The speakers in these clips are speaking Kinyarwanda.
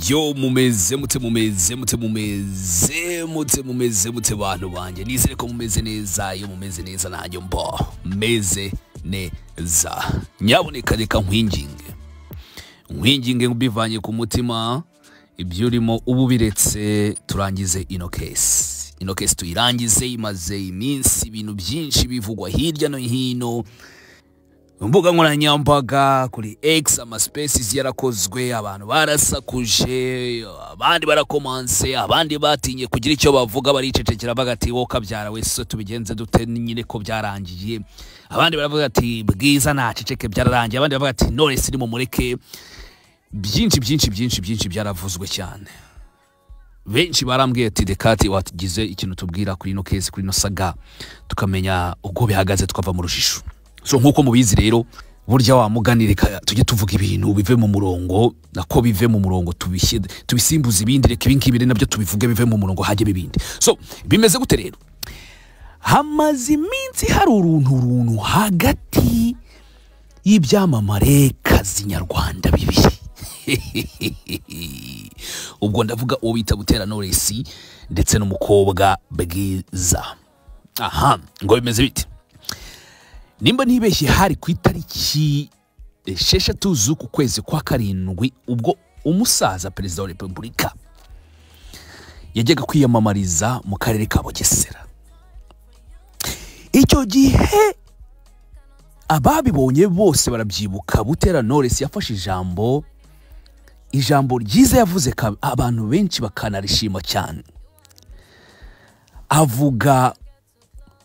yo mumeze mute mumeze mute mumeze mute mumeze mute bantu banjye nizere ko mumeze neza iyo mumeze neza nanjye mbo meze neza nyaboneka reka nkwinginge nkwinginge mbivanye ku mutima ibyo urimo ubu biretse turangize ino kesi ino kesi tuyirangize imaze iminsi ibintu byinshi bivugwa hirya no hino imbuga nkoranyambaga kuri X amaspaces yarakozwe abantu barasakuje abandi barakomanse abandi batinye kugira icyo bavuga baricecekera bagati wowe kabyara wese tubigenze dute nyine ko byarangiye abandi baravuga ati bwiza ntaceceke byararangiye abandi baravuga ati Knowless ni mumureke byinshi byinshi byinshi byinshi byaravuzwe cyane benshi barambwiye ati dekati watugize ikintu tubwira kuri ino kesi kuri ino saga tukamenya uko bihagaze tukava mu rujijo so nk'uko mubizi rero burya wamugani reka tujye tuvuga ibintu bive mu murongo nako bive mu murongo tubishye tubisimbuze ibindi reka ibi ngibi rero nabyo tubivuge bive mu murongo hajye ibindi so bimeze gute rero hamaze iminsi hari uruntu runtu hagati y'ibyamamare kazi nyarwanda bibiri ubwo ndavuga uwo bita butera Knowless ndetse n'umukobwa bwiza aha ngo bimeze bite nimba ntibeshye hari ku itariki esheshatu z'uku kwezi kwa karindwi ubwo umusaza perezida wa repubulika yajyaga kwiyamamariza mu karere ka bugesera icyo gihe ababibonye bose barabyibuka butera Knowless yafashe ijambo ijambo ryiza yavuze abantu benshi bakanarishima cyane avuga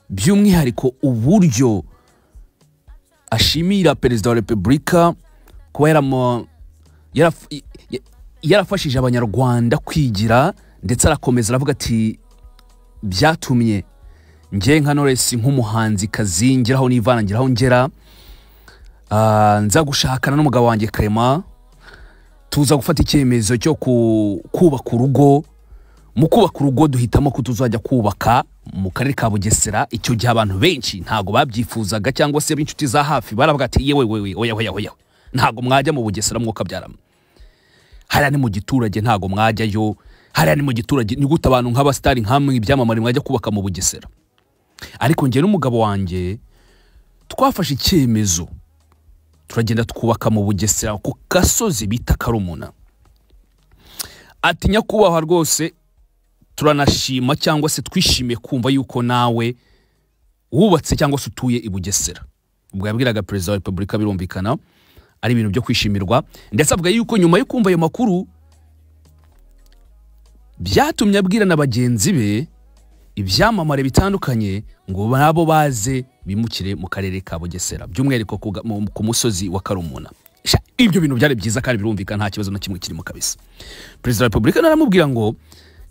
by'umwihariko uburyo ashimira perezida wa repubulika kuba yarafashije abanyarwanda kwigira ndetse arakomeza aravuga ati byatumye nge nka Knowless nk'umuhanzi kazi ngeraho nivana ngeraho ngera nza gushakana n'umugabo wanjye karema tuza gufata icyemezo cyo kubaka urugo mu kubaka urugo duhitamo ko tuzajya kubaka mu karere ka bugesera icyo gihe abantu benshi ntago babyifuzaga cyangwa se b'inshuti za hafi baravuga ati yewe wewe oya oya oya ntago mwajya mu bugesera mwuka byaramo hariya ni mu giturage ntago mwajyayo hariya ni mu giturage ni gute abantu nk'abasitari nk'amwe ibyamamare mwajya kubaka mu bugesera ariko njye n'umugabo wanjye twafashe icyemezo turagenda twubaka mu bugesera ku gasozi bita karumuna ati nyakubahwa rwose turanashima cyangwa se twishimiye kumva yuko nawe wubatse cyangwa se utuye i bugesera ubwo yabwiraga perezida wa repubulika birumvikana ari ibintu byo kwishimirwa ndetse avuga yuko nyuma yo kumva ayo makuru byatumye abwira na bagenzi be ibyamamare bitandukanye ngo nabo baze bimukire mu karere ka bugesera by'umwihariko ku musozi wa karumuna ibyo bintu byari byiza kandi birumvikana nta kibazo na kimwe kirimo kabisa perezida wa repubulika naramubwira ngo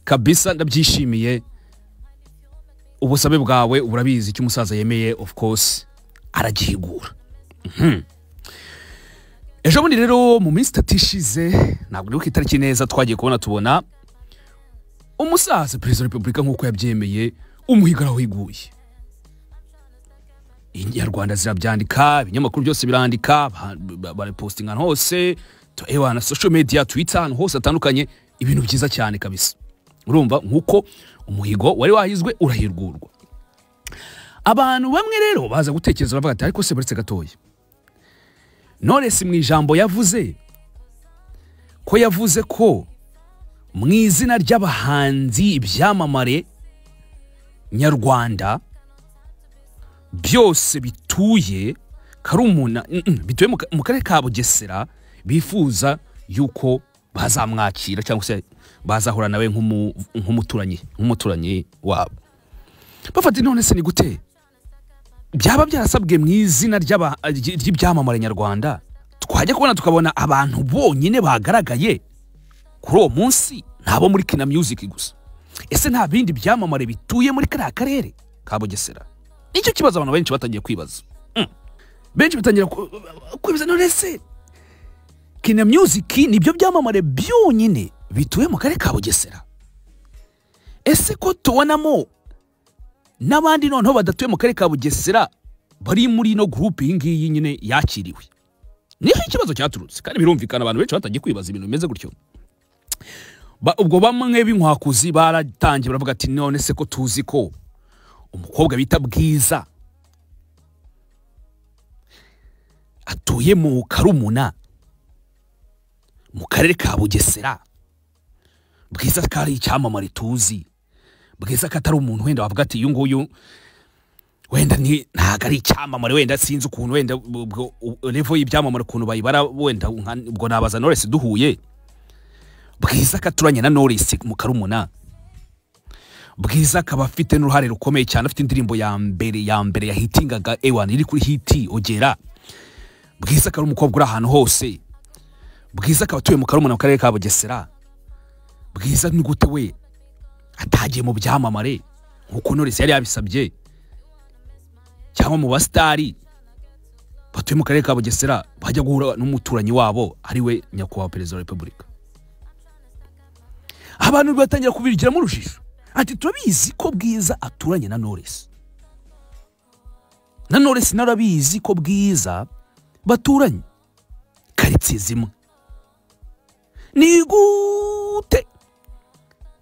kabisa ndabyishimiye ubusabe bwawe urabizi icyo umusaza yemeye of course aragihigura ejo bundi rero mu minsi itatu ishize ntabwo uri ku itariki neza twagiye kubona tubona umusaza perezida wa repubulika nk'uko yabyemeye umuhigo arawuhiguye inyarwanda zirabyandika ibinyamakuru byose birandika barapostinga ahantu hose ewa na social media twitter ahantu hose hatandukanye ibintu byiza cyane kabisa urumva nk'uko umuhigo wari wahizwe urahirwurwa abantu bamwe rero baza gutekereza bavuga ati ariko se buretse gatoya Knowless mu ijambo yavuze ko yavuze ko mu izina ry'abahanzi ibyamamare nyarwanda byose bituye karumuna bituye mu karere ka bugesera bifuza yuko bazamwakira cyangwa se bazahura nawe nk'umuturanyi nk'umuturanyi wabo bafata none se ni gute byaba byarasabwe mu izina ry'ibyamamare nyarwanda twajya kubona tukabona abantu bonyine bagaragaye kuri uwo munsi ntabo muri kina music gusa ese nta bindi byamamare bituye muri kariya karere ka bugesera nicyo kibazo abantu benshi batangiye kwibaza benshi batangira kwibaza none se kina music nibyo byamamare byonyine bituye mu karere ka bugesera ese ko tubonamo n'abandi noneho badatuye mu karere ka bugesera bari muri ino gurupe iyi ngiyi nyine yakiriwe niho ikibazo cyaturutse kandi birumvikana abantu benshi batangiye kwibaza ibintu bimeze gutyo Ba- ubwo bamwe b'inkwakuzi baratangiye baravuga ati none se ko tuzi ko umukobwa bita bwiza atuye mu karumuna mu karere ka bugesera bwiza ko ari icyamamare tuzi bwiza ko atari umuntu wenda wavuga ati uyu nguyu wenda ni ntabwo ari icyamamare wenda sinzi ukuntu wenda ubwo revo y'ibyamamare ukuntu bayibara wenda nka- ubwo nabaza Knowless duhuye bwiza ko aturanye na Knowless mu karumuna bwiza akaba afite n'uruhare rukomeye cyane afite indirimbo ya mbere ya mbere yahitingaga ewan iri kuri hiti ogera bwiza akaba ari umukobwa uri ahantu hose bwiza akaba atuye mu karumuna mu karere ka bugesera bwiza ni gute we atagiye mu byamamare nk'uko Knowless yari yabisabye cyangwa mu basitari batuye mu karere ka bugesera bajya guhura n'umuturanyi wabo ari we nyakubahwa perezida wa repubulika abantu batangira kubigiramo urujijo ati turabizi ko bwiza aturanye na Knowless na Knowless narabizi ko bwiza baturanye karitsiye zimwe ni gute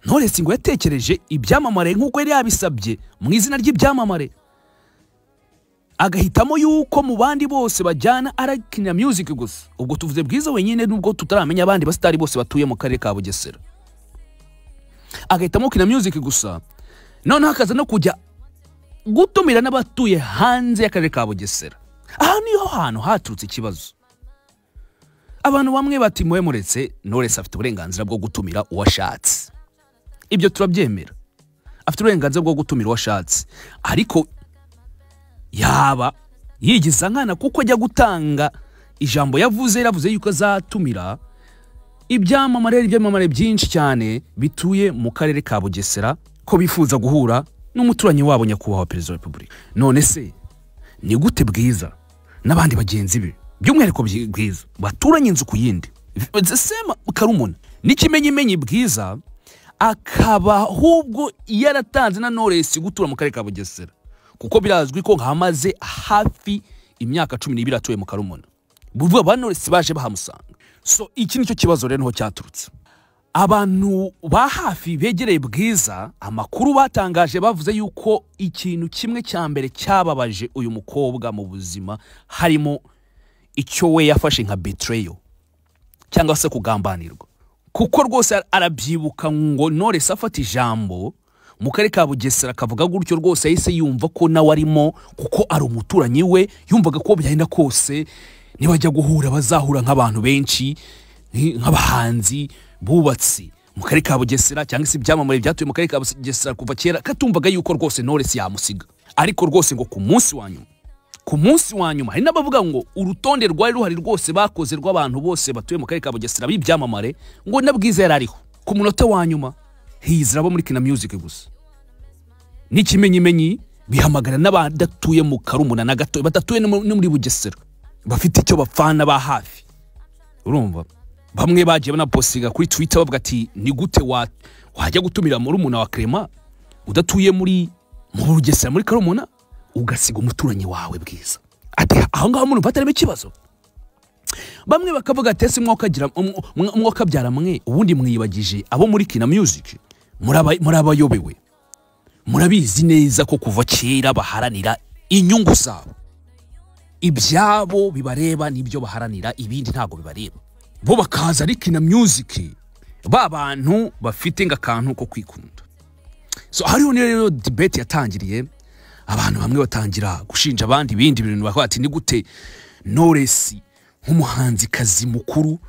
Knowless ngo yatekereje ibyamamare nk'uko yari yabisabye mu izina ry'ibyamamare agahitamo yuko mu bandi bose bajyana ari Kina Music gusa ubwo tuvuze bwiza wenyine nubwo tutaramenya abandi basitari bose batuye mu karere ka Bugesera agahitamo Kina Music gusa noneho akaza no kujya gutumira n'abatuye hanze y'akarere ka Bugesera aha niho hantu haturutse ikibazo abantu bamwe bati mwe muretse Knowless afite uburenganzira bwo gutumira uwo ashatse ibyo turabyemera afite uburenganzira bwo gutumira uwo ashatse ariko yaba yigiza nkana kuko ajya gutanga ijambo yavuze yaravuze yuko azatumira ibyamamare ibyamamare byinshi cyane bituye mu karere ka bugesera ko bifuza guhura n'umuturanyi wabo nyakubahwa perezida wa repubulika none se ni gute bwiza n'abandi bagenzi be by'umwihariko Byi- bwiza baturanye inzu ku yindi sema karumuna n'ikimenyimenyi bwiza akaba ahubwo yaratanze na Knowless gutura mu karere ka bugesera kuko birazwi ko nkamaze hafi imyaka cumi n'ibiri atuye mu karumuna buvuga ba Knowless baje bahamusanga so iki nicyo kibazo rero niho cyaturutse abantu ba hafi begereye bwiza amakuru batangaje bavuze yuko ikintu kimwe cya mbere cyababaje uyu mukobwa mu buzima harimo icyo we yafashe nka betrayal cyangwa se kugambanirwa kuko rwose ara- arabyibuka ngo Knowless afata ijambo mu karere ka bugesera akavuga gutyo rwose yahise yumva ko nawe arimo kuko ari umuturanyi we yumvaga ko byagenda kose nibajya guhura bazahura nk'abantu benshi nk- nk'abahanzi bubatsi mu karere ka bugesera cyangwa se ibyamamare byatuye mu karere ka bugesera kuva kera katumvaga yuko rwose Knowless yamusiga ariko rwose ngo ku munsi wa nyuma ku munsi wa nyuma hari n'abavuga ngo urutonde rwari ruhari rwose bakoze rw'abantu bose batuye mu karere ka bugesera b'ibyamamare ngo na bwiza yari ariho ku munota wa nyuma hizira abo muri kina music gusa n'ikimenyimenyi bihamagara n'abadatuye mu karumuna na gato badatuye no mu- no muri bugesera bafite icyo bapfana ba hafi urumva bamwe bagiye banaposiga kuri twitter bavuga ati ni gute wa- wajya gutumira murumuna wa Clement udatuye muri mu bugesera muri karumuna ugasiga umuturanyi wawe bwiza ati aho ngaho murumva atarimo ikibazo bamwe bakavuga ati ese mwaka agira mwaka abyara mwe ubundi mwiyibagije abo muri kina music muraba- murabayobewe murabizi neza ko kuva kera baharanira inyungu zabo ibyabo bibareba n'ibyo baharanira ibindi ntabwo bibareba bo bakaza ari kina music ba bantu bafite nk'akantu ko kwikunda so hariho niyo rero debate yatangiriye abantu bamwe batangira gushinja abandi ibindi bintu bakavuga ati ni gute Knowless nk'umuhanzikazi mukuru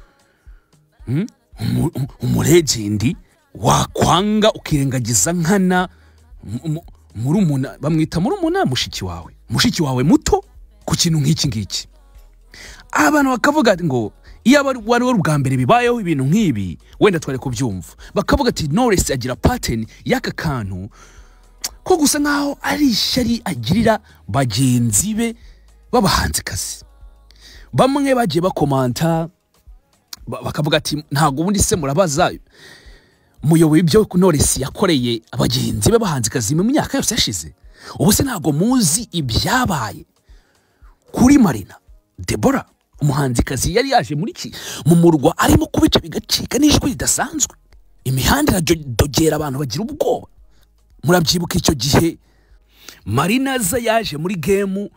hmm, umu- umu- umulegendi wakwanga ukirengagiza nkana mu- mu- murumuna bamwita murumuna mushiki wawe mushiki wawe muto ku kintu nk'iki ngiki abantu bakavuga ati ngo iyo aba ari- wari we ubwa mbere bibayeho ibintu nk'ibi wenda twari kubyumva bakavuga ati Knowless agira pattern y'aka kantu ko gusa nk'aho ari ishyari agirira bagenzi be b'abahanzikazi bamwe bagiye bakomanta ba- bakavuga ati ntabwo ubundi se murabaza muyoboye ibyo Knowless yakoreye abagenzi be b'abahanzikazi mu myaka yose yashize ubu se ntabwo muzi ibyabaye kuri marina debora umuhanzikazi yari yaje muri iki mu murwa arimo kubica bigacika n'ijwi ridasanzwe imihanda iradogera abantu bagira ubwoba murabyibuka icyo gihe marinaza yaje muri gemu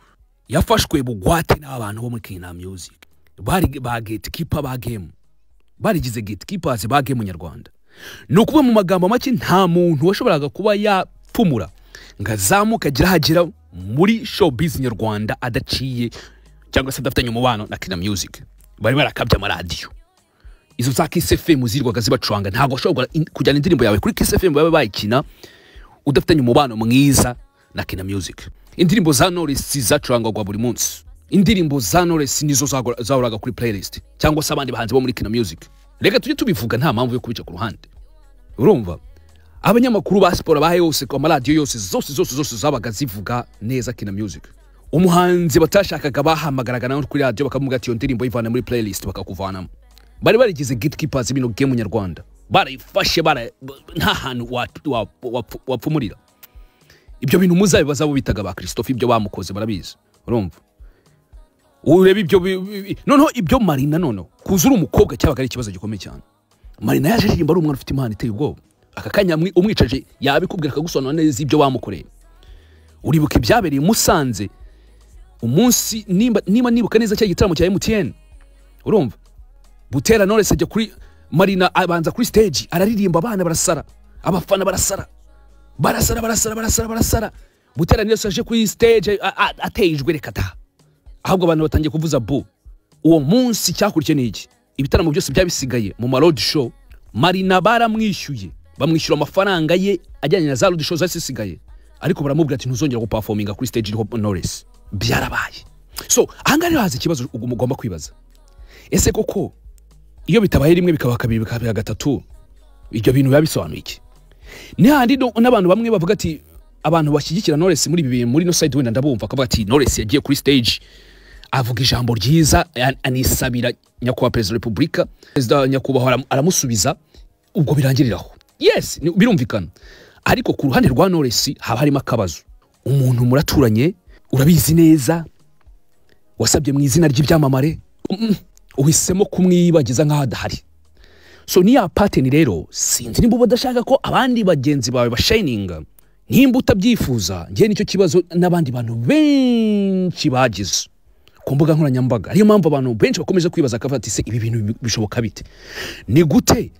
yafashwe bugwate n'abantu bo muri kingdom music bari ba gatekeeper ba gemu barigize gatekeepers ba gemu nyarwanda ni ukuvuga mu magambo make nta muntu washoboraga kuba yapfumura ngo azamuke agire aho agera muri showbiz nyarwanda adaciye cyangwa se adafitanye umubano na kingdom music bari barakabye amaradiyo izo za Kiss FM zirirwaga zibacuranga ntabwo washobora kujyana indirimbo yawe kuri Kiss FM babe bayikina udafitanye umubano mwiza na Kina Music indirimbo za Knowless zacurangwaga buri munsi indirimbo za Knowless nizo zahoraga kuri playlist cyangwa se abandi bahanzi bo muri Kina Music reka tujye tubivuga nta mpamvu yo kubica ku ruhande urumva abanyamakuru ba siporo bahe yose ku maradiyo yose zose zose zose zabaga zivuga neza Kina Music umuhanzi batashakaga bahamagaraga nawe kuri radiyo bakamubwira ati iyo ndirimbo yivana muri playlist bakakuvanamo bari barigize gatekeepers bino game nyarwanda barayifashe bara nta hantu wapfumurira ibyo bintu muzabibaza bo bitaga ba christophe ibyo bamukoze barabizi urumva ureba ibyo noneho ibyo marina noneho kuza uri umukobwa cyabaga ari ikibazo gikomeye cyane marina yaje aririmba ari umwana ufite impano iteye ubwoba aka kanya umwicaje yabikubwira akagusobanura neza ibyo bamukoreye uribuka ibyabereye musanze umunsi niba nibuka neza cya gitaramo cya emutiyeni urumva butera knowless ajya kuri marina abanza kuri stage araririmba abana barasara abafana barasara barasara barasara barasara barasara butera knowless aje kuri stage ateye ijwi reka da ahubwo abantu batangiye kuvuza bu uwo munsi cyakurikiye n'iki ibitaramo byose byabisigaye mu ma road show marina baramwishyuye bamwishyura amafaranga ye ajyanye na za road show zasigaye ariko baramubwira ati ntuzongera guperforminga kuri stage iriho knowless byarabaye so ahangaha rero haza ikibazo ugomba kwibaza ese koko iyo bitabaye rimwe bikaba kabiri bikaba gatatu ibyo bintu biba bisobanuye iki n'ahandi n'abantu bamwe bavuga ati abantu bashyigikira Knowless muri ibi bintu muri no side wenda ndabumva akavuga ati Knowless yagiye kuri stage avuga ijambo ryiza anisabira nyakubahwa perezida wa repubulika perezida nyakubahwa aramusubiza ubwo birangiriraho yes birumvikana ariko ku ruhande rwa Knowless haba harimo akabazo umuntu muraturanye urabizi neza wasabye mu izina ry'ibyamamare uhisemo kumwibagiza nk'aho adahari so niya pateni rero sinzi niba udashaka ko abandi bagenzi bawe bashayininga nimba utabyifuza ngewe nicyo kibazo n'abandi bantu benshi bagize ku mbuga nkoranyambaga ariyo mpamvu abantu benshi bakomeje kwibaza akavuga ati se ibi bintu bishoboka bite ni gute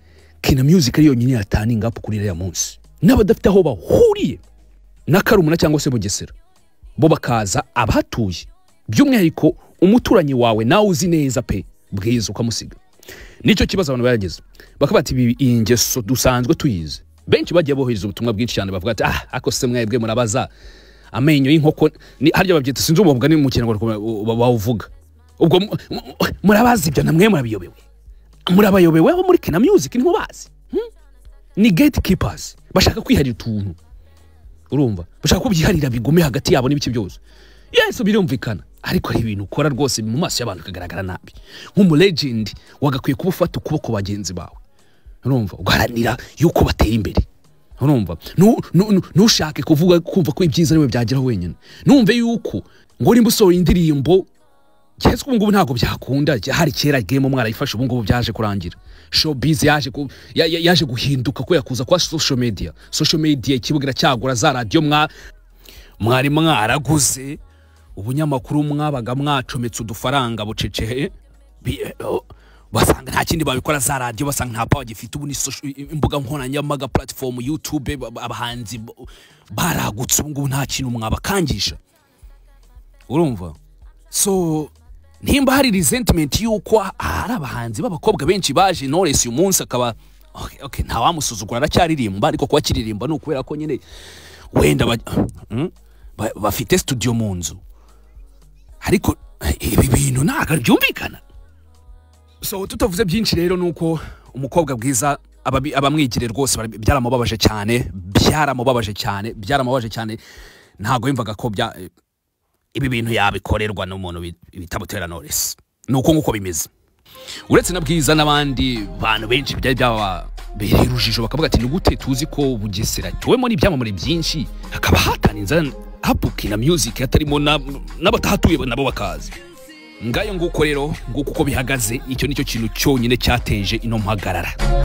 kina music ari yonyine yataninga up kuri iriya munsi n'abadafite aho bahuriye na karumuna cyangwa se bugesera bo bakaza abahatuye by'umwihariko umuturanyi wawe nawe uzi neza pe bwiza ukamusiga nicyo kibazo abantu barageze bakaba bati iyi ngeso dusanzwe tuyizi benshi bagiye bohereza ubutumwa bwinshi cyane bavuga ati ah ako se mwebwe murabaza amenyo y'inkoko harya babyita sinzi uwo mugani mu kinyarwanda bawuvuga ubwo murabazi ibyo namwe murabiyobewe murabayobewe abo muri kina music niho bazi ni gatekeepers bashaka kwiharira utuntu urumva bashaka ko byiharira bigume hagati yabo n'ibiki byose yesu birumvikana ariko hari ibintu ukora rwose mu maso y'abantu ukagaragara nabi nk'umulegendi wagakwiye kuba ufata ukuboko bagenzi bawe urumva ugaharanira yuko batera imbere urumva ntushake kuvuga kumva ko ibyiza ariwe byageraho wenyine numve yuko ngo nimba usohora indirimbo keretse ubu ngubu ntabwo byakunda hari kera gemu mwarayifashe ubu ngubu byaje kurangira showbiz yaje guhinduka ko yakuza kwa social media social media ikibuga cyagura za radiyo mwari mwaraguze ubunyamakuru mwabaga mwacometse udufaranga buceceye basanga nta kindi babikora za radiyo basanga nta pawa gifite ubu ni imbuga nkoranyambaga platform youtube abahanzi baragutse ubu ngubu nta kintu mwabakangisha urumva so nimba hari resentment y'uko hari abahanzi b'abakobwa benshi baje knowless uyu munsi akaba okay, nta wamusuzugura aracyaririmba ariko kuba akiririmba ni ukubera ko nyine wenda bafite studio mu nzu ariko ibi bintu ntabwo byumvikana so tutavuze byinshi rero ni uko umukobwa bwiza abamwigire rwose byaramubabaje cyane byaramubabaje cyane byaramubabaje cyane ntabwo yumvaga ko ibi bintu yabikorerwa n'umuntu bita butera noresi ni uko nguko bimeze uretse na bwiza n'abandi bantu benshi byari byababereye urujijo bakavuga ati ni gute tuzi ko bugesera tuwemo n'ibyamamare byinshi hakaba hatanze hapuki na music hatarimo n'abatahatuye nabo bakaza ngayo nguko rero nguko uko bihagaze icyo nicyo kintu cyonyine cyateje ino mpagarara